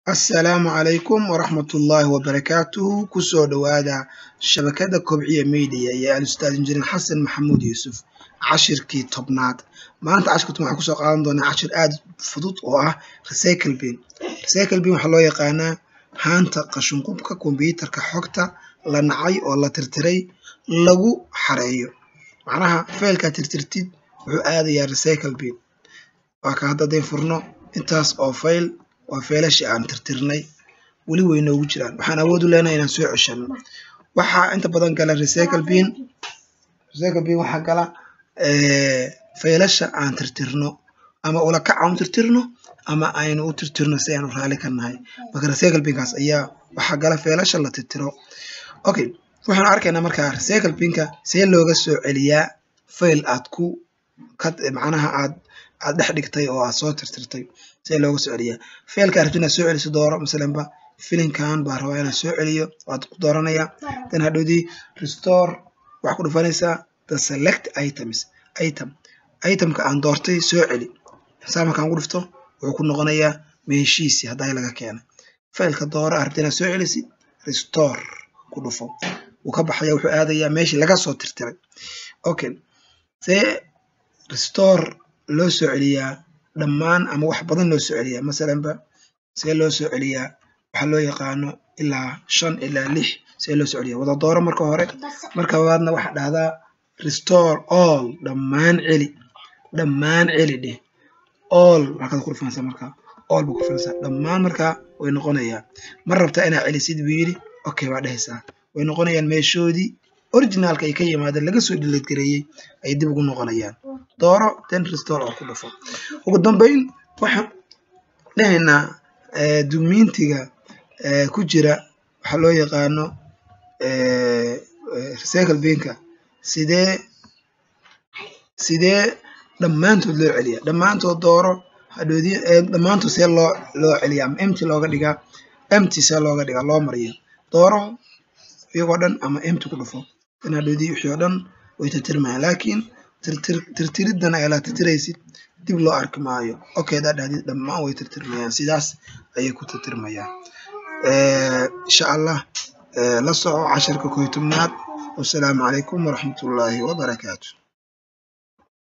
Assalaamu calaykum waraxmatullaahi wabarakaatuhu kusoo dhowaada shabakada kobciya media iyo al-ustaad injineer xasan maxamuud yuusuf cashirkii tobnaad maanta cashirka tobnaad waxaan kusoo qaadan doonaa cashir aad fudud oo ah recycle bin recycle bin waxaa loo yaqaanaa haanta qashinqubka kombiyuutarka xogta la nacay oo la tirtiray lagu xareeyo macnaha faylkaa tirtirtid wuxuu aadayaa recycle bin waa ka hadda haddayn furno intaas oo fayl waa feelashii aan tirtirnay weli way noogu jiraan waxaan awood u leenahay inaan soo ceshano waxaa inta badan gala recycle bin recycle bin waxaa gala faylasha aan tirtirno ama ulakac aan u tirtirno ama aynu u tirtirno si aynu raali ka nahay marka recycle binkaas ayaa waxaa gala feelasha la tirtiro okay waxaan arkaynaa markaa recycle binka see looga soo celiyaa fayl aad ku macnaha aad aad dhex dhigtay oo aad soo tirtirtay see looga soo celiyaa faylka rabti inaad soo celiso dooro masalanba filinkan baa rabaa inaad soo celiyo waad ku dooranaya dan hadhowdii restore waxaa ku dhufanaysaa the select items item itemka aan doortay soo celi saa markaan ku dhufto wuxuu ku noqonayaa meeshiisii hadday laga keenay faylka dooro aad rabti inaad soo celisid restore ku dhufo wuu ka baxaya wuxuu aadayaa meeshii laga soo tirtiray okay see restore loo soo celiyaa dhammaan ama wax badan loo soo celiyaa masalanba see loo soo celiyaa waxaa loo yaqaano ilaa shan ilaa lix see loo soo celiyaa wada dooro marka hore marka labaadna waxaa dhahdaa restore all dhammaan celi dhammaan celi dheh all halkaad ku dhufanaysaa markaa all baa ku dhufanaysaa dhammaan markaa way noqonayaa mar rabtaa inaad celisid buu yidhi okay baa dhehaysaa way noqonayaan meeshoodii originaalka ay ka yimaadeen laga soo dhilad gareeyey ay dib ugu noqonayaan dooro ten restore oo ku dhufo ugu dambeyn waxaan dhahaynaa dumiintiga ku jira waxaa loo yaqaano recycle binka sidee sidee dhammaantood loo celiyaa dhammaantood dooro hadhoodii dhammaantood see loo loo celiyaa ama empty looga dhigaa empty see looga dhigaa loo mariya dooro iyagoo dhan ama empty ku dhufo in hadhoodii wixii oo dhan way tirtirmayaan laakiin tirtiriddan ay la tirtiraysid dib loo arki maayo okay hadaad dhahdid dhammaan way tirtirmayaan sidaas ayay ku tirtirmayaan insha allah la soco casharka koy tobnaad wasalaamu calaykum waraxmatullaahi wabarakaatu